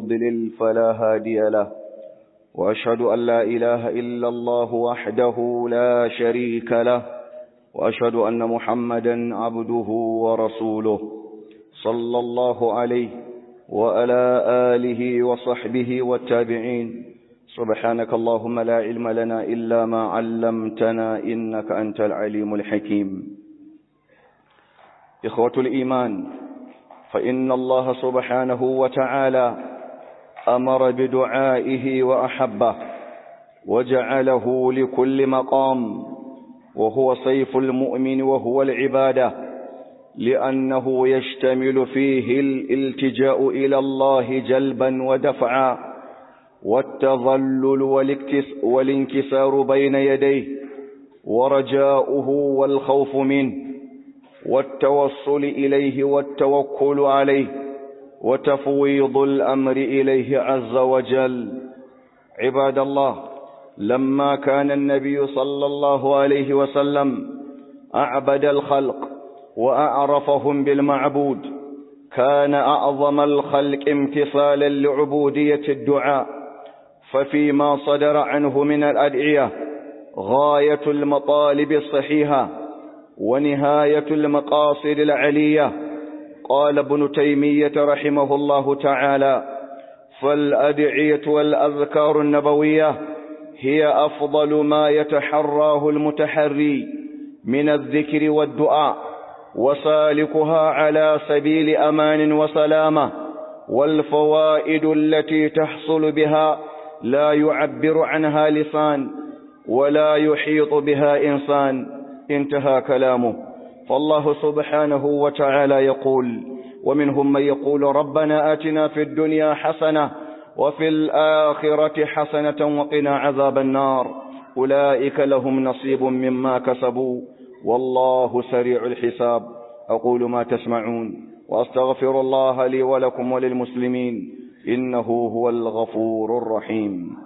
يضلل فلا هادي له وأشهد أن لا إله إلا الله وحده لا شريك له وأشهد أن محمدا عبده ورسوله صلى الله عليه وعلى آله وصحبه والتابعين سبحانك اللهم لا علم لنا إلا ما علمتنا إنك أنت العليم الحكيم إخوة الإيمان فإن الله سبحانه وتعالى أمر بدعائه وأحبه وجعله لكل مقام وهو سيف المؤمن وهو العبادة لأنه يشتمل فيه الالتجاء إلى الله جلبا ودفعا والتظلل والانكسار بين يديه ورجاؤه والخوف منه والتوصل إليه والتوكل عليه وتفويض الأمر إليه عز وجل عباد الله لما كان النبي صلى الله عليه وسلم أعبد الخلق وأعرفهم بالمعبود كان أعظم الخلق امتثالا لعبودية الدعاء ففيما صدر عنه من الأدعية غاية المطالب الصحيحة ونهاية المقاصد العلية قال ابن تيمية رحمه الله تعالى فالأدعية والأذكار النبوية هي أفضل ما يتحراه المتحري من الذكر والدعاء وسالكها على سبيل أمان وسلامة والفوائد التي تحصل بها لا يعبر عنها لسان ولا يحيط بها إنسان انتهى كلامه فالله سبحانه وتعالى يقول ومنهم من يقول ربنا آتنا في الدنيا حسنة وفي الآخرة حسنة وقنا عذاب النار أولئك لهم نصيب مما كسبوا والله سريع الحساب أقول ما تسمعون وأستغفر الله لي ولكم وللمسلمين إنه هو الغفور الرحيم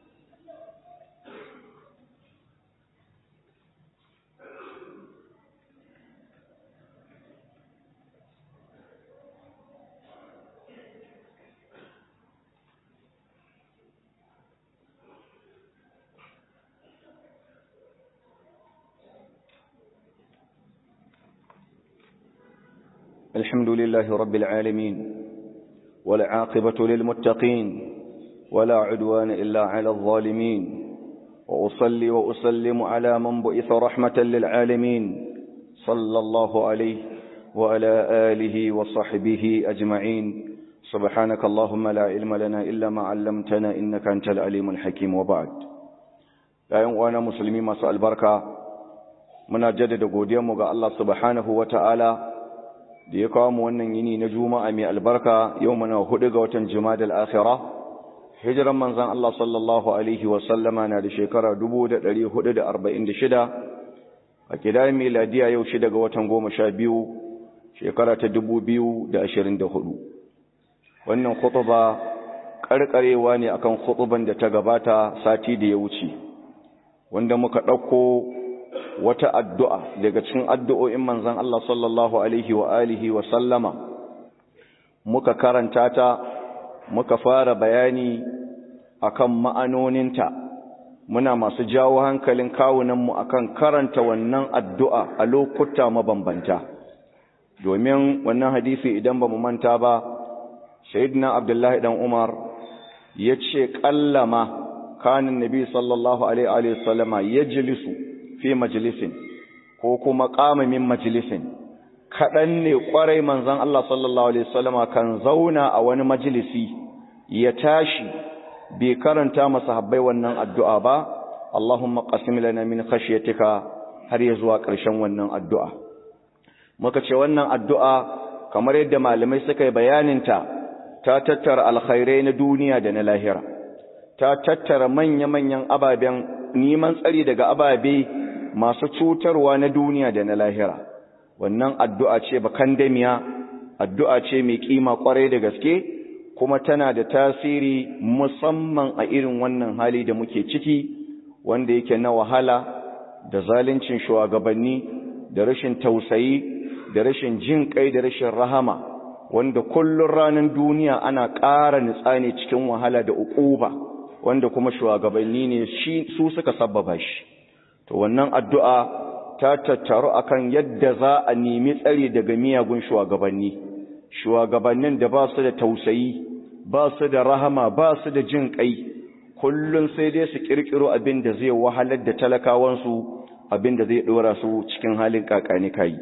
الحمد لله رب العالمين والعاقبة للمتقين ولا عدوان إلا على الظالمين وأصلي وأسلم على من بئث رحمة للعالمين صلى الله عليه وعلى آله وصحبه أجمعين سبحانك اللهم لا علم لنا إلا ما علمتنا إنك أنت العليم الحكيم وبعد يا وانا مسلمين ما سأل بركة muna jaddada godiyarmu ga Allah subhanahu wata'ala da ya kawo mu wannan yini na juma'a mai albarka yau muna hudu ga watan jimadal akhirah hijiran manzon Allah sallallahu alaihi wa sallama na da shekara 1446 a kidan miladiya yau shi daga watan 12 shekara ta 2024 wannan khutba karkarewa ne akan khutban da ta gabata sati da ya wuce wanda muka dauko wata addu'a daga cikin addu'o'in manzan Allah sallallahu Alaihi wa alihi wa sallama, muka karanta ta, muka fara bayani akan ma'anoninta, muna masu jawo hankalin kawunanmu akan karanta wannan addu'a a lokuta mabambanta. Domin wannan hadisi idan ba mu manta ba, Shaidina Abdullahi ɗan Umar ya ce ƙallama kanin Nabi sallallahu Alaihi wa sallama ya jilisu fi majalisin ko kuma ƙamamin majalisin kaɗan ne ƙwarai manzan Allah sallallahu Alaihi wasallama kan zauna a wani majalisi ya tashi bai karanta masa habbai wannan addu'a ba Allahumma qasim lana min khashyatika har ya zuwa ƙarshen wannan addu'a muka ce wannan addu'a kamar yadda malamai suka yi bayaninta ta tattara alkhairai na duniya da na lahira ta tattara manya-manyan ababen neman tsari daga ababe masu cutarwa na duniya da na lahira wannan addu'a ce bakandamiya addu'a ce mai kima kwarai da gaske kuma tana da tasiri musamman a irin wannan hali da muke ciki wanda yake na wahala da zaluncin shugabanni da rashin tausayi da rashin jin kai da rashin rahama wanda kullun ranar duniya ana ƙara nitsa ne cikin wahala da uquba wanda kuma shugabanni ne shi su suka sabbaba shi to wannan addu'a ta tattaru akan yadda za a nemi tsari daga miyagun shugabanni shugabannin da ba su da tausayi ba su da rahama ba su da jin kai kullun sai dai su kirkiro abin da zai wahalar da talakawansu abin da zai dora su cikin halin kakani kai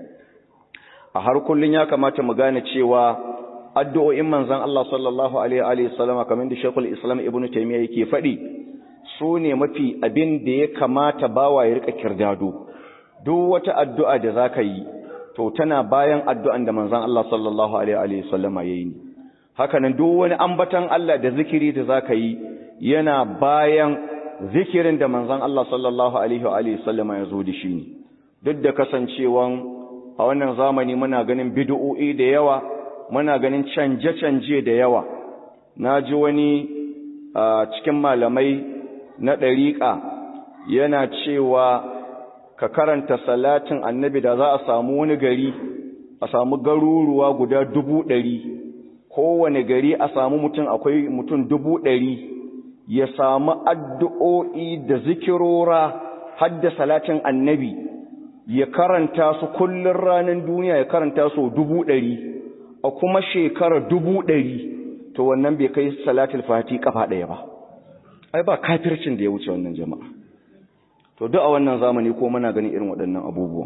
a har kullun ya kamata mu gane cewa addu'o'in manzon Allah sallallahu alaihi wa sallam kamar da Sheikhul Islam Ibn Taymiyyah yake faɗi su ne mafi abin da ya kamata bawa ya rika kirdado duk wata addu'a da zaka yi to tana bayan addu'an da manzon Allah sallallahu alaihi wa sallam yayi haka nan duk wani ambatan Allah da zikiri da zaka yi yana bayan zikirin da manzon Allah sallallahu alaihi wa alihi sallama ya zo da shi ne duk da kasancewan a wannan zamani muna ganin bid'o'i da yawa muna ganin canje-canje da yawa naji wani a cikin malamai na ɗariƙa yana cewa ka karanta salatin annabi da za a samu wani gari a samu garuruwa guda dubu ɗari kowane gari a samu mutum akwai mutum dubu ɗari ya samu addu'o'i da zikirora hadda salatin annabi ya karanta su kullum ranar duniya ya karanta su dubu ɗari a kuma shekara dubu ɗari to wannan bai kai salatul fati kafa ɗaya ba ai ba kafircin da ya wuce wannan jama'a to duk a wannan zamani ko muna ganin irin waɗannan abubuwan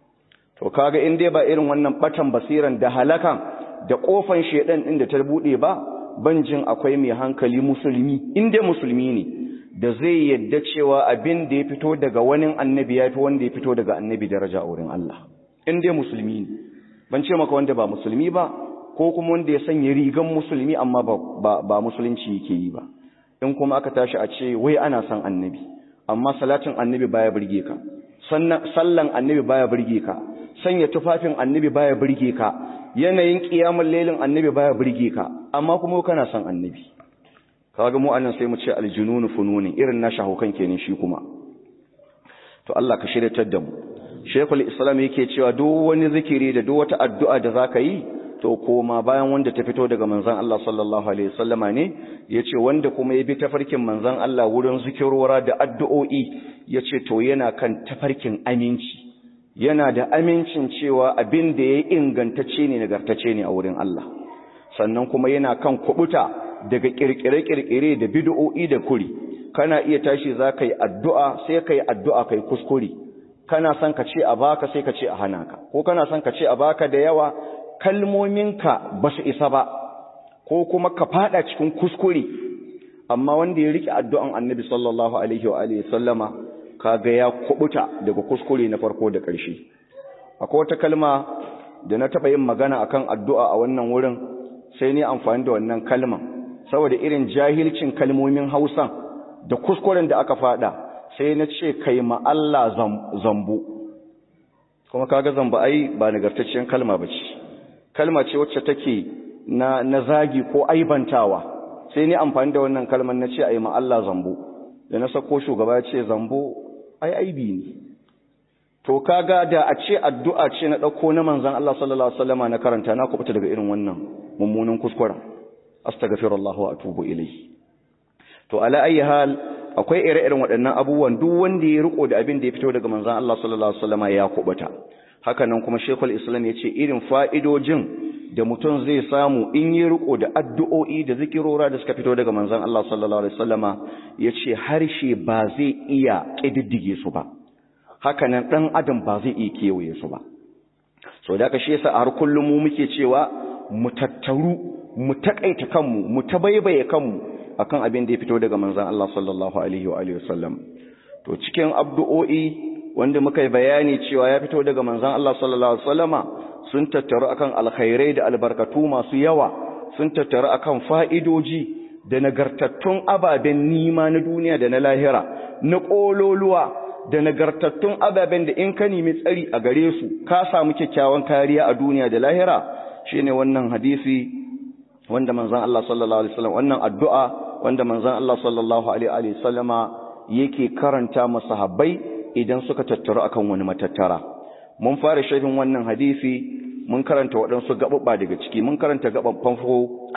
to kaga in dai ba irin wannan batan basiran da halakan da kofan shedan din da ta bude ba ban jin akwai mai hankali musulmi in dai musulmi ne da zai yadda cewa abin da ya fito daga wani annabi ya fi wanda ya fito daga annabi daraja a wurin Allah in dai musulmi ne ban ce maka wanda ba musulmi ba ko kuma wanda ya sanya rigan musulmi amma ba, ba, musulunci yake yi ba in kuma aka tashi a ce wai ana son annabi amma salatin annabi baya burge ka sallan annabi baya burge ka sanya tufafin annabi baya burge ka yanayin kiyamul lailin annabi baya burge ka amma kuma kana son annabi kaga mu annan sai mu ce aljununu fununi irin na shahukan kenan shi kuma to Allah ka shiryatar da mu Sheikhul Islam yake cewa duk wani zikiri da duk wata addu'a da zaka yi to koma bayan wanda ta fito daga manzon Allah sallallahu alaihi wasallama ne yace wanda kuma ya bi tafarkin manzon Allah wurin zikirora da addu'o'i yace to yana kan tafarkin aminci yana da amincin cewa abin da ya ingantacce ne nagartacce ne a wurin Allah sannan kuma yana kan kubuta daga kirkire-kirkire da bid'o'i da kuri kana iya tashi za ka yi addu'a sai ka yi addu'a kai kuskure kana son ka ce a baka sai ka ce a hana ka ko kana son ka ce a baka da yawa kalmominka ba su isa ba ko kuma ka fada cikin kuskure amma wanda ya rike addu'an annabi sallallahu alaihi wa alihi sallama kaga ya kubuta daga kuskure na farko da ƙarshe akwai wata kalma da na taɓa yin magana akan addu'a a wannan wurin sai ni amfani da wannan kalman saboda irin jahilcin kalmomin hausan da kuskuren da aka fada sai na ce kai ma Allah zambo kuma kaga zambo ai ba nagartacciyar kalma ba ce kalma ce wacce take na, na zagi ko aibantawa sai ni amfani da wannan kalman na ce ai ma Allah zambo da na sako shugaba ya ce zambo ai aibi ne to kaga da a ce addu'a ce na ɗauko na manzan Allah sallallahu alaihi wasallama na karanta na kubuta daga irin wannan mummunan kuskuren astaghfirullah wa atubu ilayhi to ala ayi hal akwai ire-iren waɗannan abubuwan duk wanda ya riko da abin da ya fito daga manzan Allah sallallahu alaihi wasallama ya kubuta haka nan kuma Sheikhul Islam ya ce irin fa'idojin da mutum zai samu in yi riko da addu'o'i da zikirora da suka fito daga manzan Allah sallallahu alaihi wasallama ya ce harshe ba zai iya ƙididdige su ba haka nan ɗan adam ba zai iya kewaye su ba so da aka shi yasa a har kullum mu muke cewa mu tattaru mu takaita kanmu mu tabaibaye kanmu akan abin da ya fito daga manzon Allah sallallahu alaihi wa alihi wasallam to cikin abdu'o'i wanda muka yi bayani cewa ya fito daga manzon Allah sallallahu alaihi wasallama sun tattaru akan alkhairai da albarkatu masu yawa sun tattaru akan fa'idoji da nagartattun ababen nima na duniya da na lahira na ƙololuwa da nagartattun ababen da in ka nemi tsari a gare su ka samu kyakkyawan kariya a duniya da lahira shine wannan hadisi wanda manzon Allah sallallahu alaihi wasallam wannan addu'a wanda manzon Allah sallallahu alaihi wasallama yake karanta masahabbai idan suka tattaru akan wani matattara mun fara sharhin wannan hadisi mun karanta waɗansu gaɓuɓɓa daga ciki mun karanta gaɓan farko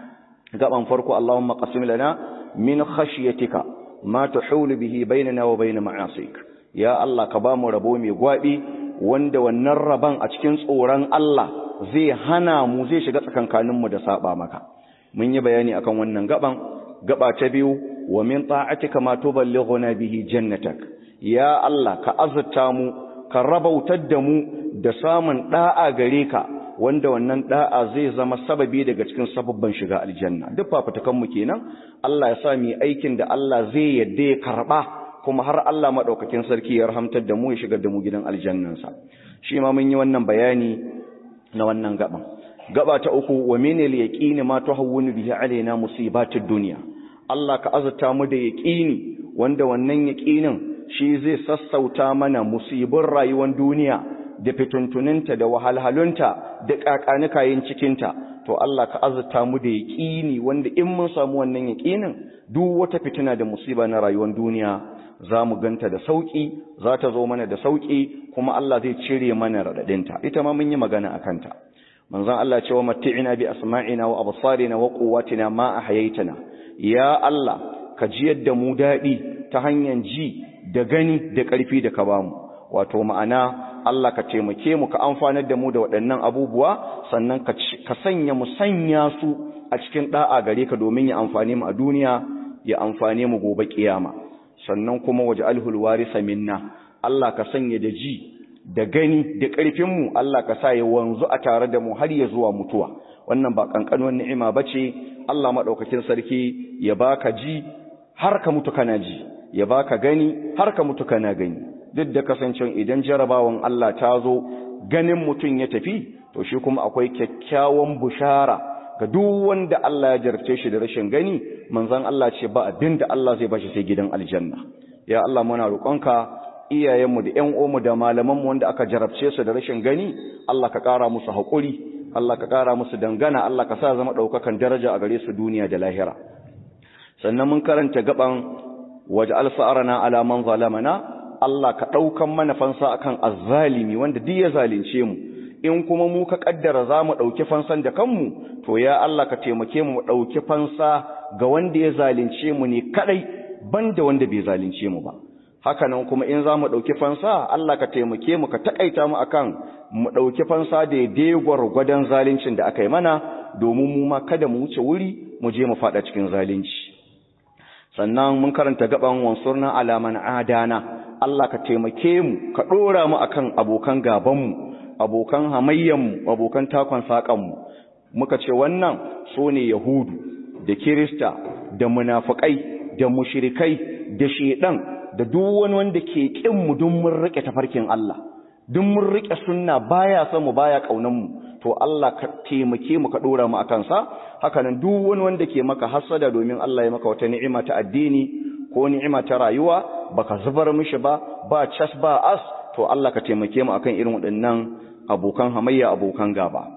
gaɓan farko Allahumma qasim lana min khashyatika ma tuhulu bihi bainana wa bain ma'asik ya Allah ka ba mu rabo mai gwabi wanda wannan raban a cikin tsoron Allah zai hana mu zai shiga tsakankanin mu da saba maka mun yi bayani akan wannan gaban gaba ta biyu wa min ta'atika ma tuballighuna bihi jannatak ya Allah ka azurta mu ka rabautar da mu da samun da'a gare ka wanda wannan da'a zai zama sababi daga cikin sababban shiga aljanna duk fafutukan mu kenan Allah ya sa mu aikin da Allah zai yadda ya karba kuma har Allah madaukakin sarki ya rahamtar da mu ya shigar da mu gidan aljannansa shi ma mun yi wannan bayani na wannan gaban gaba ta uku wa min al-yaqini ma tuhawwinu bihi alaina musibatid dunya Allah ka azurta mu da yaqini wanda wannan yaqinin shi zai sassauta mana musibin rayuwar duniya da fituntuninta da wahalhalunta da kakanikayin cikinta to Allah ka azurta mu da yaqini wanda in mun samu wannan yaqinin duk wata fitina da musiba na rayuwar duniya za mu ganta da sauki za ta zo mana da sauki kuma Allah zai cire mana radadinta ita ma mun yi magana akan ta manzon Allah cewa matti'ina bi asma'ina wa absarina wa quwwatina ma ahyaytana ya Allah ka jiyar da mu dadi ta hanyar ji da gani da ƙarfi da ka bamu wato ma'ana Allah ka taimake mu ka amfanar da mu da waɗannan abubuwa sannan ka sanya mu sanya su a cikin da'a gare ka domin ya amfane mu a duniya ya amfane mu gobe kiyama sannan kuma waje alhul warisa minna Allah ka sanya da ji da gani da ƙarfin mu Allah ka sa ya wanzu a tare da mu har ya zuwa mutuwa wannan ba kankanuwar ni'ima bace Allah madaukakin sarki ya baka ji har ka mutu kana ji ya baka gani har ka mutu kana gani duk da kasancen idan jarabawan Allah ta zo ganin mutum ya tafi to shi kuma akwai kyakkyawan bushara ga duk wanda Allah ya jarce shi da rashin gani manzon Allah ce ba abin da Allah zai bashi sai gidan aljanna ya Allah muna roƙonka iyayenmu da ƴan uwanmu da malamanmu wanda aka jarabce su da rashin gani Allah ka ƙara musu haƙuri Allah ka ƙara musu dangana Allah ka sa zama ɗaukakan daraja a gare su duniya da lahira sannan mun karanta gaban waje alfa'arana ala man zalamana Allah ka ɗaukan mana fansa akan azzalimi wanda duk ya zalunce mu in kuma mu ka kaddara za mu ɗauki fansan da kanmu to ya Allah ka taimake mu mu ɗauki fansa ga wanda ya zalunce mu ne kadai banda wanda bai zalunce mu ba haka nan kuma in za mu ɗauki fansa Allah ka taimake mu ka taƙaita mu akan mu ɗauki fansa da ya gwargwadon zaluncin da aka yi mana domin mu ma kada mu wuce wuri mu je mu faɗa cikin zalunci sannan mun karanta gaban wansurna alaman adana Allah ka taimake mu ka ɗora mu akan abokan gabanmu abokan hamayyanmu abokan takon saƙanmu muka ce wannan su ne yahudu da kirista da munafukai da mushrikai da shedan da duk wani wanda ke kin mu duk mun rike tafarkin Allah duk mun rike sunna baya son mu baya kaunan mu to Allah ka taimake mu ka dora mu akan sa haka nan duk wani wanda ke maka hasada domin Allah ya maka wata ni'ima ta addini ko ni'ima ta rayuwa baka zubar mishi ba ba cas ba as to Allah ka taimake mu akan irin waɗannan abokan hamayya abokan gaba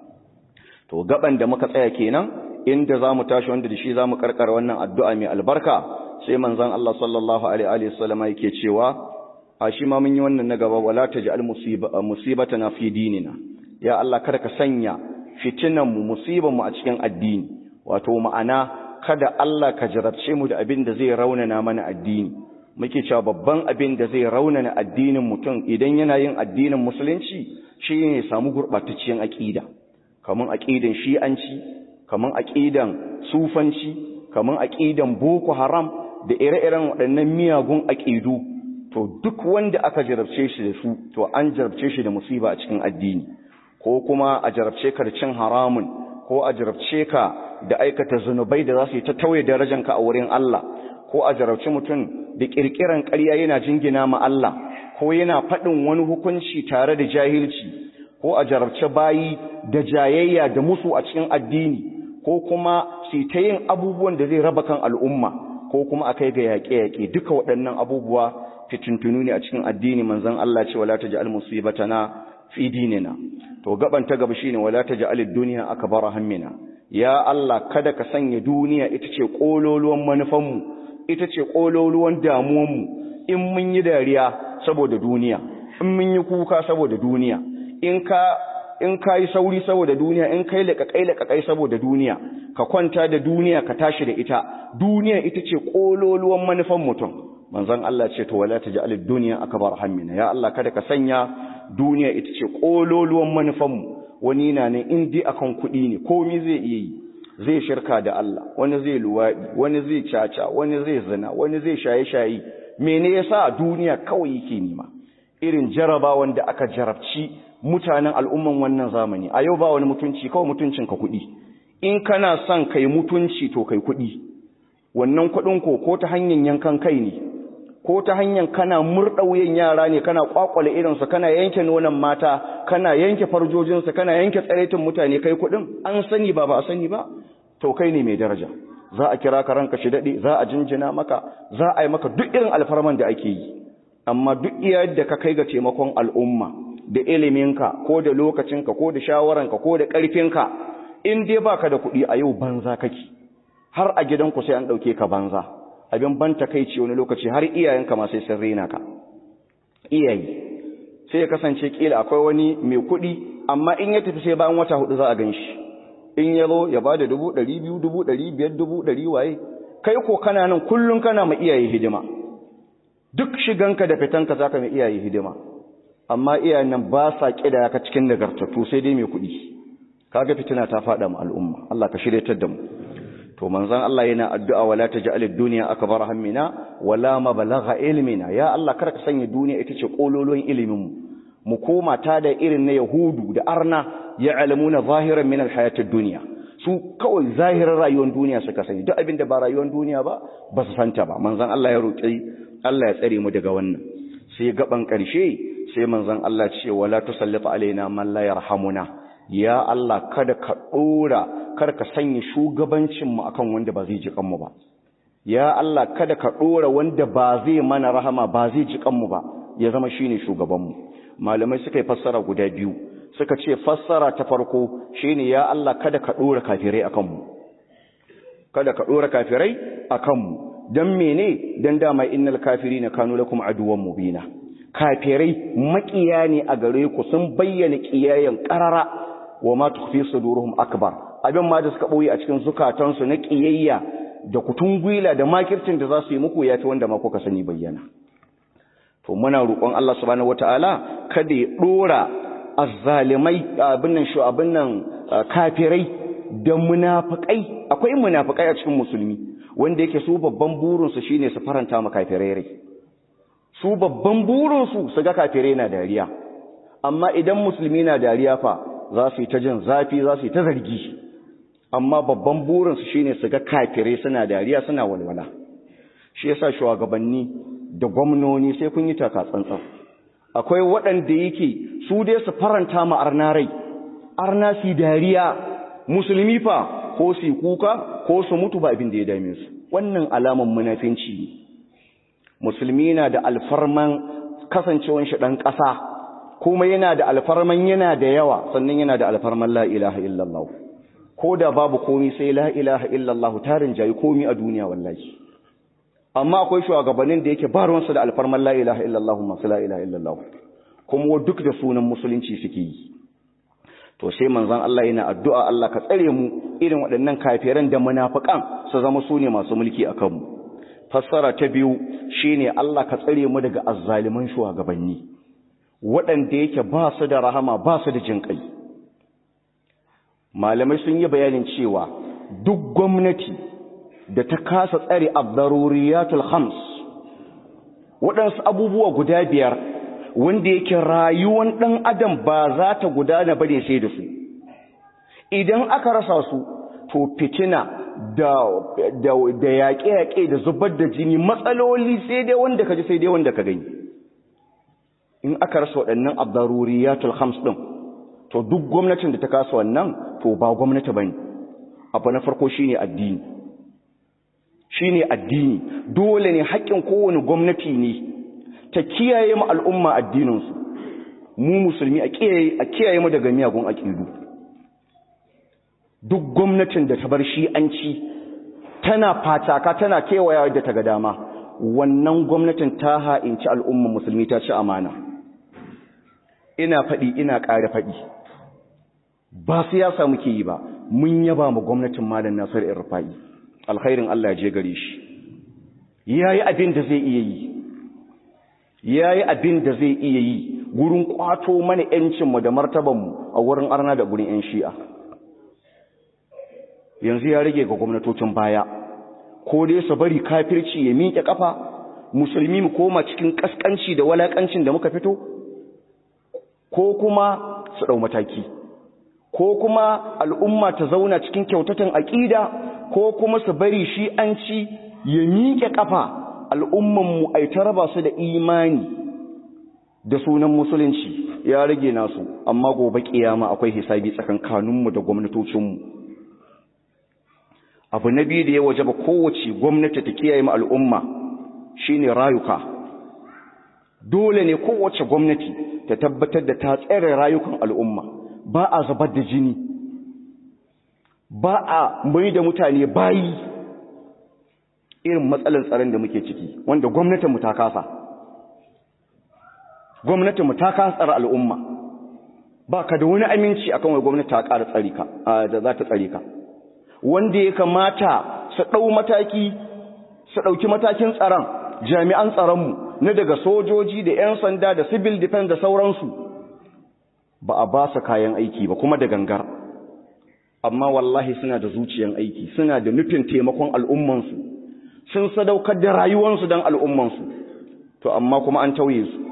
to gaban da muka tsaya kenan inda zamu tashi wanda da shi zamu karkar wannan addu'a mai albarka sai manzon Allah sallallahu alaihi wa sallam yake cewa a shi ma mun yi wannan na gaba wala taj'al musibatana fi dinina ya Allah kada ka sanya fitinan mu musiban mu a cikin addini wato ma'ana kada Allah ka jarabce mu da abin da zai raunana mana addini muke cewa babban abin da zai raunana addinin mutum idan yana yin addinin musulunci shine ya samu gurbatacciyar aqida kaman aqidan shi'anci kaman aqidan sufanci kaman aqidan boko haram da ire-iren waɗannan miyagun aqidu to duk wanda aka jarabce shi da su to an jarabce shi da musiba a cikin addini ko kuma a jarabce ka da cin haramun ko a jarabce ka da aikata zunubai da za su yi ta tauye darajanka a wurin Allah ko a jarabci mutum da kirkiran ƙarya yana jingina ma Allah ko yana faɗin wani hukunci tare da jahilci ko a jarabce bayi da jayayya da musu a cikin addini ko kuma su ta yin abubuwan da zai raba kan al'umma ko kuma a kai ga yaƙe-yaƙe duka waɗannan abubuwa fitintunu ne a cikin addini manzon Allah ce wala taj'al musibatana fi dinina to gaban ta gaba shine wala taj'al ad-dunya akbara hammina ya Allah kada ka sanya duniya ita ce kololuwan manufanmu ita ce kololuwan damuwanmu in mun yi dariya saboda duniya in mun yi kuka saboda duniya in ka in ka yi sauri saboda duniya in kai laƙaƙai laƙaƙai saboda duniya ka kwanta da duniya ka tashi da ita duniya ita ce ƙololuwan manufan mutum manzon Allah ce to wala taj'al ad-dunya akbar hammina ya Allah kada ka sanya duniya ita ce ƙololuwan manufan mu wani na ne in dai akan kuɗi ne komai zai iya yi zai shirka da Allah wani zai luwaɗi wani zai caca wani zai zina wani zai shaye-shaye mene yasa duniya kawai yake nima irin jaraba wanda aka jarabci mutanen al'umman wannan zamani a yau ba wani mutunci kawai mutuncin ka kuɗi in kana son kai mutunci to kai kuɗi wannan kuɗin ko ko ta hanyar yankan kai ne ko ta hanyar kana murɗa wuyan yara ne kana kwakwale irinsu kana yanke nonon mata kana yanke farjojinsu kana yanke tsaraitin mutane kai kuɗin an sani ba ba a sani ba to kai ne mai daraja za a kira ka ranka shi daɗe za a jinjina maka za a yi maka duk irin alfarman da ake yi amma duk iya yadda ka kai ga taimakon al'umma da iliminka ko da lokacinka ko da shawaranka ko da ƙarfinka in dai baka da kuɗi a yau banza kake har a gidanku sai an ɗauke ka banza abin ban takaici wani lokaci har iyayenka ma sai sun rena ka iyaye sai ya kasance kila akwai wani mai kuɗi amma in ya tafi sai bayan wata hudu za a gan shi in ya zo ya ba da dubu ɗari biyu dubu ɗari biyar dubu ɗari waye kai ko kana nan kullum kana ma iyaye hidima duk shiganka da fitanka za ka mai iyaye hidima amma iyayen nan ba sa ƙida ka cikin nagartattu sai dai mai kuɗi kaga fitina ta faɗa mu al'umma Allah ka shiryatar da mu to manzon Allah yana addu'a wala taj'al ad-dunya akbar hammina wala mablagha ilmina ya Allah kar ka sanya duniya ita ce kololon ilimin mu mu koma ta da irin na yahudu da arna ya'lamuna zahiran min al-hayat ad-dunya su kawai zahirin rayuwar duniya suka sani duk abin da ba rayuwar duniya ba ba su santa ba manzon Allah ya roƙi Allah ya tsare mu daga wannan sai gaban ƙarshe sai manzon Allah ce wala tusallit alaina man la yarhamuna ya Allah kada ka dora kar ka sanya shugabancin mu akan wanda ba zai ji kanmu ba ya Allah kada ka dora wanda ba zai mana rahama ba zai ji kanmu ba ya zama shine shugaban mu malamai suka yi fassara guda biyu suka ce fassara ta farko shine ya Allah kada ka dora kafirai akan mu kada ka dora kafirai akan mu dan mene dan dama innal kafirina kanu lakum aduwwan mubina kafirai makiya ne a gare ku sun bayyana kiyayen qarara wa ma tukhfi suduruhum akbar abin ma da suka boye a cikin zukatansu na kiyayya da kutungwila da makircin da za su yi muku yafi wanda ma kuka sani bayyana to muna roƙon Allah subhanahu wataala kada ya dora azzalimai abin nan shu abin nan kafirai da munafikai akwai munafikai a cikin musulmi wanda yake su babban burinsu shine su faranta ma kafirai rai su babban burinsu su ga kafirai na dariya amma idan musulmi na dariya fa za su yi ta jin zafi za su yi ta zargi amma babban burinsu shine su ga kafirai suna dariya suna walwala shi yasa shugabanni da gwamnoni sai kun yi taka tsantsan akwai waɗanda yake su dai su faranta ma arna rai arna su dariya musulmi fa ko su kuka ko su mutu ba abin da ya dame su wannan alaman munafinci ne musulmi na da alfarman kasancewan shi dan ƙasa kuma yana da alfarman yana da yawa sannan yana da alfarman la ilaha illallah ko da babu komi sai la ilaha illallah tarin jayi komi a duniya wallahi amma akwai shugabannin da yake ba ruwansu da alfarman la ilaha illallah masu la ilaha illallah kuma duk da sunan musulunci suke yi to sai manzon Allah yana addu'a Allah ka tsare mu irin waɗannan kafiran da munafikan su zama su ne masu mulki a kanmu fassara ta biyu shine Allah ka tsare mu daga azzaliman shugabanni waɗanda yake ba su da rahama ba su da jinƙai malamai sun yi bayanin cewa duk gwamnati da ta kasa tsare abdaruriyatul khams waɗansu abubuwa guda biyar wanda yake rayuwan ɗan adam ba za ta gudana bane sai da su idan aka rasa su to fitina da da da yaƙe-yaƙe da zubar da jini matsaloli sai dai wanda ka ji sai dai wanda ka gani in aka rasa waɗannan abdaruriyatul khams ɗin to duk gwamnatin da ta kasa wannan to ba gwamnati bane abu na farko shine addini shine addini dole ne haƙƙin kowane gwamnati ne ta kiyaye mu al'umma addininsu mu musulmi a kiyaye mu daga miyagun aƙidu duk gwamnatin da ta bar shi an ci tana fataka tana kewaya da ta ga dama wannan gwamnatin ta ha'inci al'umma musulmi ta ci amana ina faɗi ina ƙara faɗi ba siyasa muke yi ba mun yaba ma gwamnatin malam Nasir Irfa'i alkhairin Allah ya je gare shi yayi abin da zai iya yi yayi abin da zai iya yi gurin kwato mana yancin mu da martaban mu a wurin arna da gurin yan shi'a yanzu ya rage ga gwamnatocin baya ko dai su bari kafirci ya miƙe kafa musulmi mu koma cikin kaskanci da walakancin da muka fito ko kuma su dau mataki ko kuma al'umma ta zauna cikin kyautatan aƙida ko kuma su bari shi an ci ya miƙe ƙafa al'ummanmu a ta raba su da imani da sunan musulunci ya rage nasu amma gobe ƙiyama akwai hisabi tsakankaninmu da gwamnatocinmu abu na biyu da ya waje ba kowace gwamnati ta kiyaye ma al'umma shine rayuka dole ne kowace gwamnati ta tabbatar da ta tsere rayukan al'umma ba a zubar da jini ba a mai da mutane bayi irin matsalar tsaron da muke ciki wanda gwamnatinmu ta kasa gwamnatinmu ta kasa tsara al'umma ba ka da wani aminci akan wai gwamnati ta ƙara tsari ka da za ta tsare ka wanda ya kamata su ɗau mataki su ɗauki matakin tsaron jami'an tsaronmu na daga sojoji da 'yan sanda da civil defense da sauransu ba a ba su kayan aiki ba kuma da gangar amma wallahi suna da zuciyan aiki suna da nufin taimakon al'ummansu sun sadaukar da rayuwansu don al'ummansu to amma kuma an tauye su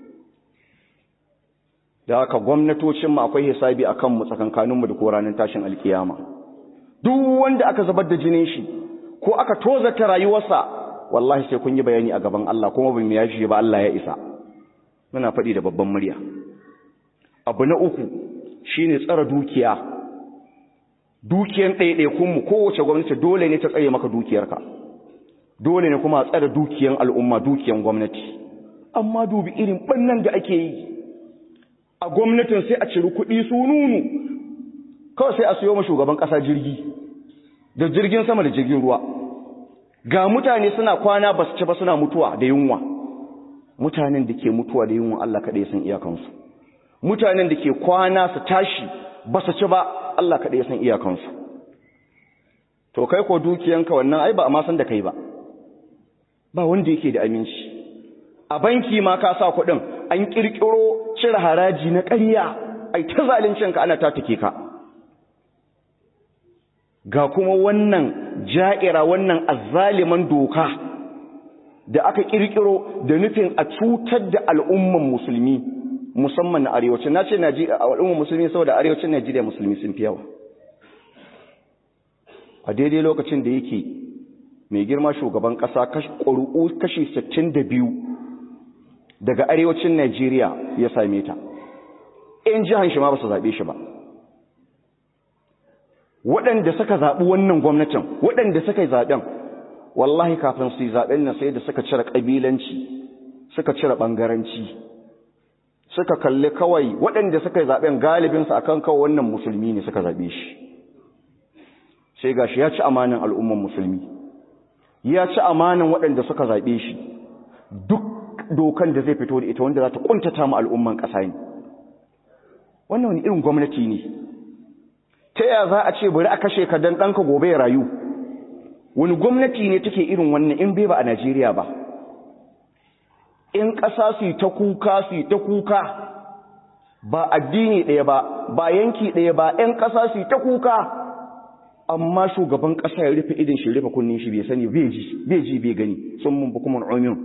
da haka gwamnatocinmu akwai hisabi a kanmu tsakankaninmu da koranin tashin alkiyama duk wanda aka zubar da jinin shi ko aka tozata rayuwarsa wallahi sai kun yi bayani a gaban Allah kuma bin ya shi ba Allah ya isa muna faɗi da babban murya abu na uku shine tsara dukiya dukiyan ɗaiɗaikunmu kowace gwamnati dole ne ta tsaye maka dukiyarka dole ne kuma a tsara dukiyan al'umma dukiyan gwamnati amma dubi irin ɓannan da ake yi a gwamnatin sai a ciri kuɗi su nunu kawai sai a siyo ma shugaban ƙasa jirgi da jirgin sama da jirgin ruwa ga mutane suna kwana ba su ci ba suna mutuwa da yunwa mutanen da ke mutuwa da yunwa Allah kaɗai san iyakansu mutanen da ke kwana su tashi ba su ci ba Allah kaɗai san iyakansu to kai ko dukiyanka wannan ai ba a ma san da kai ba ba wanda yake da aminci a banki ma ka sa kuɗin an ƙirƙiro cire haraji na ƙarya ai ta zaluncinka ana tatake ka ga kuma wannan ja'ira wannan azzaliman doka da aka ƙirƙiro da nufin a cutar da al'umman musulmi musamman na arewacin na ce al'umman musulmi saboda arewacin najeriya musulmi sun fi yawa a daidai lokacin da yake mai girma shugaban ƙasa ƙuri'u kashi 62 daga arewacin Najeriya ya same ta in jihan shi ma ba su zaɓe shi ba waɗanda suka zaɓi wannan gwamnatin waɗanda suka yi zaɓen wallahi kafin su yi zaɓen nan sai da suka cire ƙabilanci suka cire ɓangaranci suka kalli kawai waɗanda suka yi zaɓen galibinsu akan kawai wannan musulmi ne suka zaɓe shi sai gashi ya ci amanin al'umman musulmi ya ci amanin waɗanda suka zaɓe shi duk dokan da zai fito da ita wanda za ta ƙuntata mu al'umman ƙasa ne wannan wani irin gwamnati ne ta yaya za a ce bari a kashe ka dan ɗanka gobe ya rayu wani gwamnati ne take irin wannan in bai ba a najeriya ba in ƙasa su yi ta kuka su yi ta kuka ba addini ɗaya ba ba yanki ɗaya ba ‘yan ƙasa su yi ta kuka amma shugaban ƙasa ya rufe idin shi rufe kunnin shi bai sani bai ji bai gani sun mun bukuman omiyon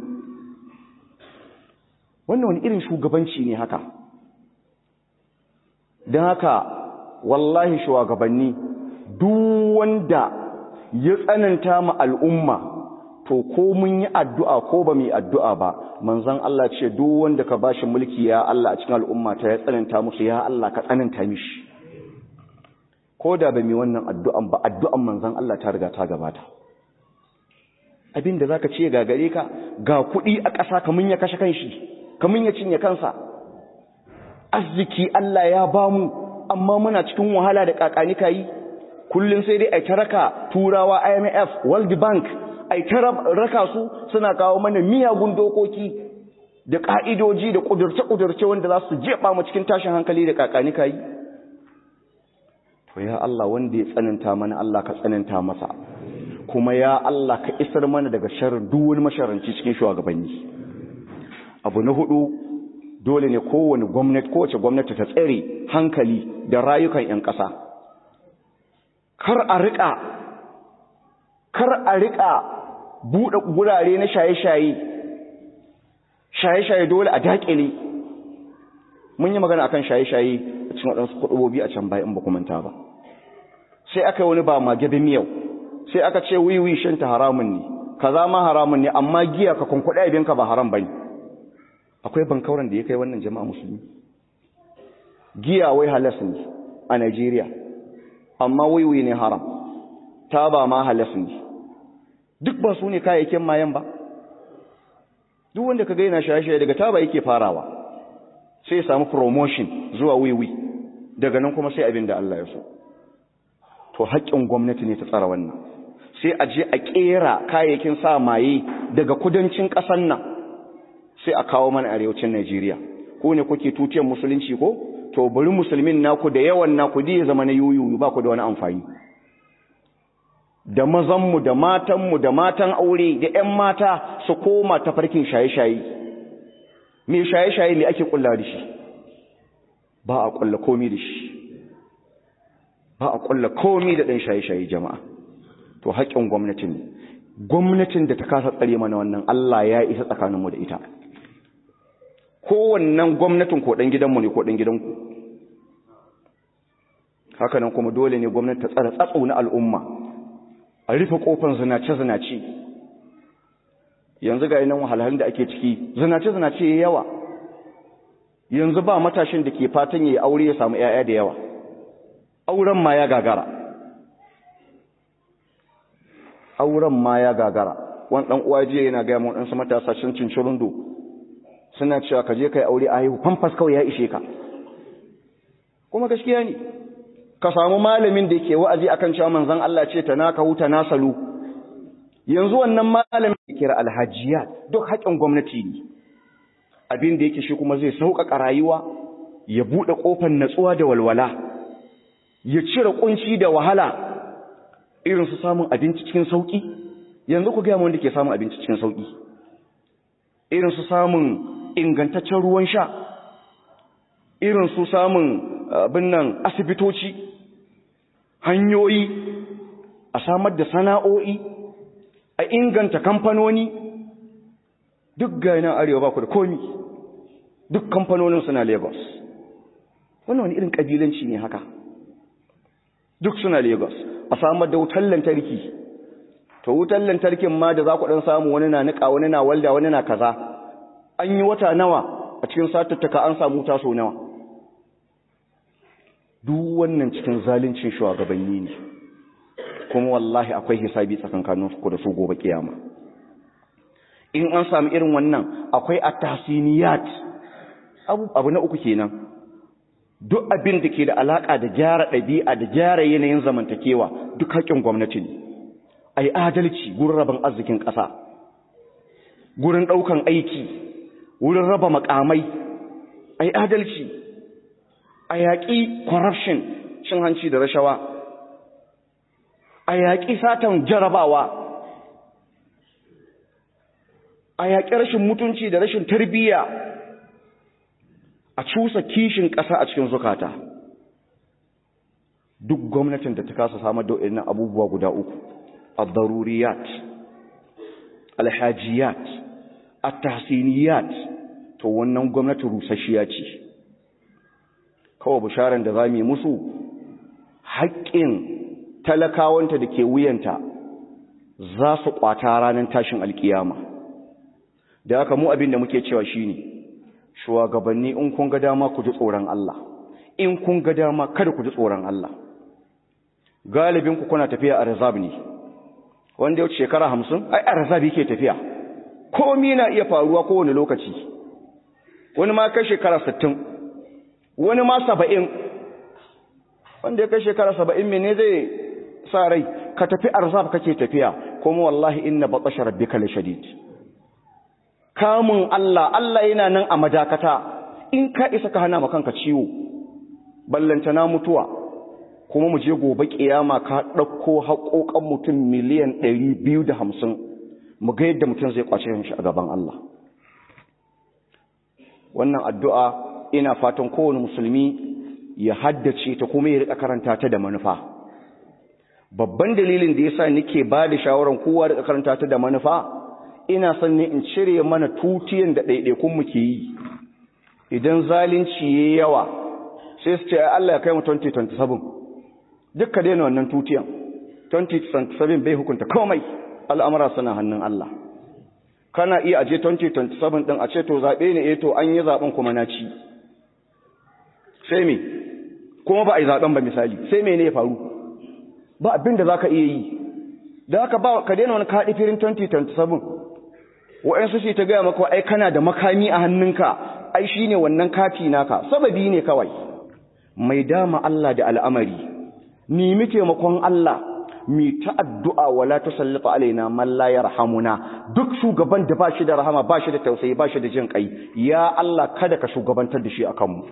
wannan wani irin shugabanci ne haka don haka wallahi shugabanni duk wanda ya tsananta ma al'umma to ko mun yi addu'a ko ba mu yi addu'a ba manzon Allah ce duk wanda ka bashi mulki ya Allah a cikin al'umma ta ya tsananta musu ya Allah ka tsananta mishi ko da ba mu wannan addu'an ba addu'an manzon Allah ta riga ta gabata abin da zaka ce ga gare ka ga kuɗi a ƙasa kamun ya kashe kanshi kamun ya cinye kansa arziki Allah ya bamu amma muna cikin wahala da kakani kai kullun sai dai ai taraka turawa IMF World Bank ai raka su suna kawo mana miyagun dokoki da ka'idoji da kudurce-kudurce wanda za su jefa mu cikin tashin hankali da kakani kai to ya Allah wanda ya tsananta mana Allah ka tsananta masa kuma ya Allah ka isar mana daga sharrin duk wani masharanci cikin shugabanni abu na hudu dole ne kowane gwamnati kowace gwamnati ta tsare hankali da rayukan 'yan ƙasa kar a riƙa kar a riƙa buɗe gurare na shaye-shaye shaye-shaye dole a daƙile mun yi magana akan shaye-shaye a cikin waɗansu kuɗubobi a can bayan ba manta ba sai aka yi wani ba ma gabe miyau sai aka ce wiwi shanta haramun ne kaza ma haramun ne amma giya ka kunkuɗa abinka ba haram bane akwai bankauran da ya kai wannan jama'a musulmi giya wai halas ne a Najeriya amma wiwi ne haram taba ma halas ne duk ba su ne kayayyakin mayan ba duk wanda ka gaina shaye-shaye daga taba yake farawa sai ya samu promotion zuwa wiwi daga nan kuma sai abin da Allah ya so to haƙƙin gwamnati ne ta tsara wannan sai a je a ƙera kayayyakin sa maye daga kudancin ƙasar nan sai a kawo mana arewacin Najeriya ko ne kuke tutiyar musulunci ko to bari musulmin naku da yawan naku da ya zama na yuyu ba ku da wani amfani da mazanmu da matanmu da matan aure da ƴan mata su koma ta farkin shaye-shaye me shaye-shaye me ake kulla da shi ba a kulla komi da shi ba a kulla komi da ɗan shaye-shaye jama'a to haƙƙin gwamnatin gwamnatin da ta kasa tsare mana wannan Allah ya isa tsakaninmu da ita kowannan gwamnatin ko ɗan gidanmu ne ko ɗan gidanku hakanan kuma dole ne gwamnati ta tsara tsatso na al'umma a rufe ƙofar zinace-zinace yanzu ga yanan wahalhalun da ake ciki zinace-zinace ya yawa yanzu ba matashin da ke fatan ya yi aure ya samu 'ya'ya da yawa auren ma ya gagara auren ma ya gagara wani ɗan uwa jiya yana gaya mu ɗansu matasa cin cincirundo suna cewa ka je ka yi aure a haihu famfas kawai ya ishe ka kuma gaskiya ne ka samu malamin da ke wa'azi akan cewa manzon Allah ce ta naka huta na salu yanzu wannan malamin da kira alhajiya duk haƙin gwamnati ne abin da yake shi kuma zai sauƙaƙa rayuwa ya buɗe ƙofar natsuwa da walwala ya cire ƙunci da wahala irin su samun abinci cikin sauƙi yanzu ku gaya wanda ke samun abinci cikin sauƙi irin su samun ingantaccen ruwan sha irin su samun abin nan asibitoci hanyoyi a samar da sana'o'i a inganta kamfanoni duk gainan arewa ba ku da komi duk kamfanonin suna lagos wannan wani irin ƙabilanci ne haka duk suna lagos a samar da wutar lantarki to wutar lantarkin ma da za ku ɗan samu wani na niƙa wani na walda wani na kaza an yi wata nawa a cikin satattaka an samu wuta sau nawa duk wannan cikin zalincin shugabanni ne kuma wallahi akwai hisabi tsakankanin ku da su gobe kiyama in an samu irin wannan akwai at-tahsiniyat abu abu na uku kenan duk abin da ke da alaka da gyara ɗabi'a da gyara yanayin zamantakewa duk haƙƙin gwamnati ne ai adalci gurin rabon arzikin ƙasa gurin ɗaukan aiki wurin raba makamai ai adalci a yaƙi corruption cin hanci da rashawa a yaƙi satan jarabawa a yaƙi rashin mutunci da rashin tarbiyya a cusa kishin ƙasa a cikin zukata duk gwamnatin da ta kasa samar da waɗannan abubuwa guda uku al-daruriyat al-hajiyat at-tahsiniyat to wannan gwamnati rusasshiya ce kawai bisharan da za mu yi musu haƙƙin talakawanta da ke wuyanta za su ƙwata ranar tashin alƙiyama da haka mu abin da muke cewa shine shugabanni in kun ga dama ku ji tsoron Allah in kun ga dama kada ku ji tsoron Allah galibin ku kuna tafiya a rizab ne wanda yau shekara hamsin ai a rizab yake tafiya komi na iya faruwa kowane lokaci wani ma kai shekara sittin wani ma saba'in wanda ya kai shekara saba'in mene zai sa rai ka tafi arzab kake tafiya kuma wallahi inna batasha rabbika lashadid kamun Allah Allah yana nan a madakata in ka isa ka hana ma kanka ciwo ballanta na mutuwa kuma mu je gobe kiyama ka ɗauko haƙoƙan mutum miliyan ɗari biyu da hamsin mu ga yadda mutum zai kwace shi a gaban Allah wannan addu'a ina fatan kowane musulmi ya haddace ta kuma ya riƙa karanta ta da manufa babban dalilin da yasa nake ba da shawaran kowa da karanta ta da manufa ina son ne in cire mana tutiyan da ɗaiɗaikun mu ke yi idan zalunci yayi yawa sai su ce Allah ya kai mu 2027 dukka daina wannan tutiyan 2027 bai hukunta komai al'amura suna hannun Allah kana iya aje 2027 din a ce to zabe ne eh to an yi zaben kuma na ci sai me kuma ba a yi zaben ba misali sai me ne ya faru ba abin da zaka iya yi da haka ba ka daina wani kaɗi firin 2027 wa'ansu shi ta gaya maka ai kana da makami a hannunka ai shine wannan kati naka sababi ne kawai mai dama Allah da al'amari ni muke makon Allah mi ta addu'a wala tusallita alaina man la yarhamuna duk shugaban da bashi da rahama bashi da tausayi bashi da jin kai ya Allah kada ka shugabantar da shi akan mu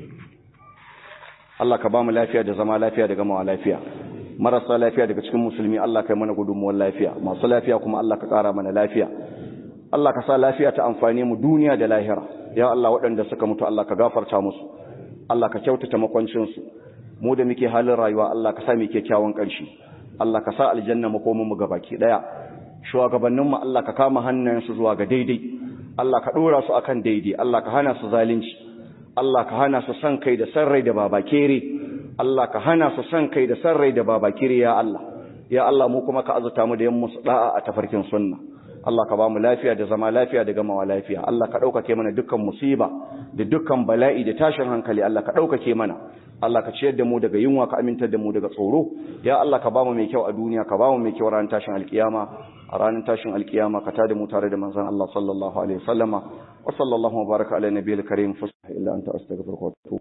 Allah ka ba mu lafiya da zama lafiya da gamawa lafiya marasa lafiya daga cikin musulmi Allah kai mana gudunmuwar lafiya masu lafiya kuma Allah ka ƙara mana lafiya Allah ka sa lafiya ta amfani mu duniya da lahira ya Allah waɗanda suka mutu Allah ka gafarta musu Allah ka kyautata makwancinsu mu da muke halin rayuwa Allah ka sa mu kyakkyawan ƙarshe Allah ka sa aljanna makomin mu gabaki daya shugabannin mu Allah ka kama hannayensu zuwa ga daidai Allah ka dora su akan daidai Allah ka hana su zalunci Allah ka hana su san kai da san rai da babakere Allah ka hana su san kai da san rai da babakere ya Allah ya Allah mu kuma ka azuta mu da yan musu da'a a tafarkin sunna Allah ka ba mu lafiya da zama lafiya da gamawa lafiya Allah ka ɗaukake mana dukkan musiba da dukkan bala'i da tashin hankali Allah ka ɗaukake mana Allah ka ciyar da mu daga yunwa ka amintar da mu daga tsoro ya Allah ka ba mu mai kyau a duniya ka ba mu mai kyau ranar tashin alkiyama a ranar tashin alkiyama ka tada mu tare da manzon Allah sallallahu alaihi wasallama wa sallallahu baraka ala nabiyil karim fa illa anta astaghfiruka wa atubu